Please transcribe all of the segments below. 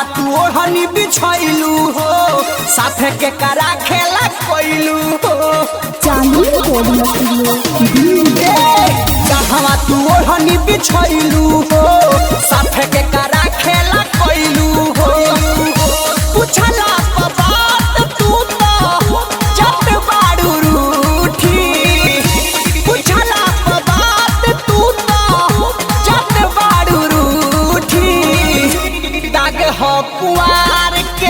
तू ओढ़नी बिछैलू हो साथे के करा खेला कोइलू हो चांदनी रिकॉर्डिंग स्टूडियो कहवा तू ओढ़नी बिछैलू हो साथे के करा खेला कोइलू हो पूछला प बात तू तो जट बाड़ू रूठी पूछला प बात तू तो जट बाड़ू रूठी दाग हो कुआर के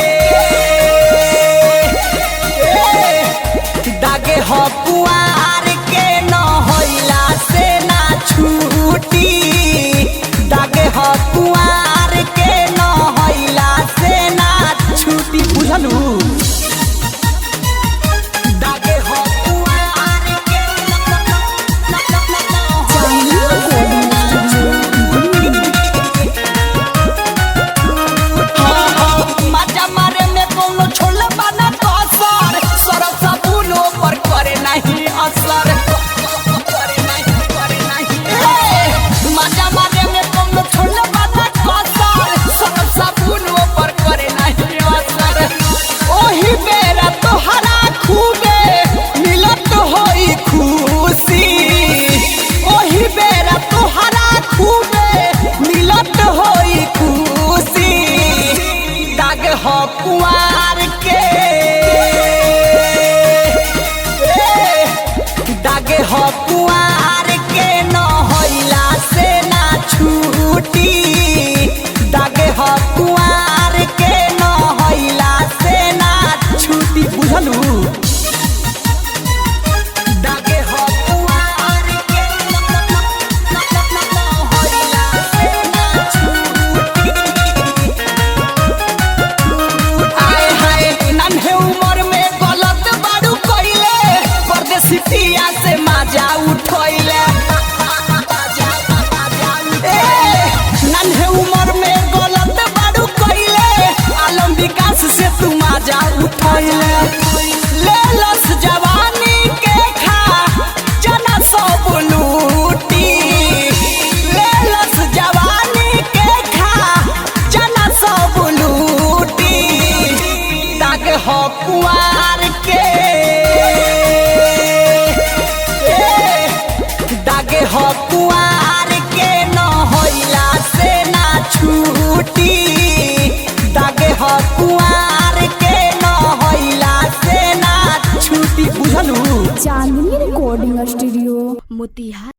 दागे हो कुआर के न होइला से ना छूटी दागे हो कुआर के न होइला से ना छूटी बुझलू दागे हो कुआर के न- न- न- न- न- न चांदनी होइला रिकॉर्डिंग स्टूडियो मजा मारे में कोनो छोड़ बना कसर सरफ साबुनो पर करे नहीं असर करे नहीं करे नहीं हे, मजा मारे में कोनो छोड़ बना कसर सरफ साबुनो पर करे नहीं असर ओही बेरा तोहरा खूबे मिलत होई खुशी ओही बेरा तोहरा खूबे मिलत होई खुशी दाग हो कुआर के ए, दाग हो कुआर के न होइला से ना छूटी दाग हो कुआर के न होइला से ना छूटी बुझलू दागे हो कुआर के न- न- न- न- न- न- न होइला से ना छूटी आए हाय नन्हे उमर में गलत बाड़ू कइले परदेसी पिया से माजा उठैले ए, नन्हे उमर में गलत बाड़ू कइले आलम विकास से तू माजा उठैले ले लस जवानी के खा जना सब लूटी ले लस जवानी के खा जना सब लूटी दाग हो कुआर के ए, दाग हो कुआर के न होइला से ना छूटी दाग हो कुआर के न होइला से ना छूटी बुझलू चांदनी रिकॉर्डिंग स्टूडियो मोतिहारी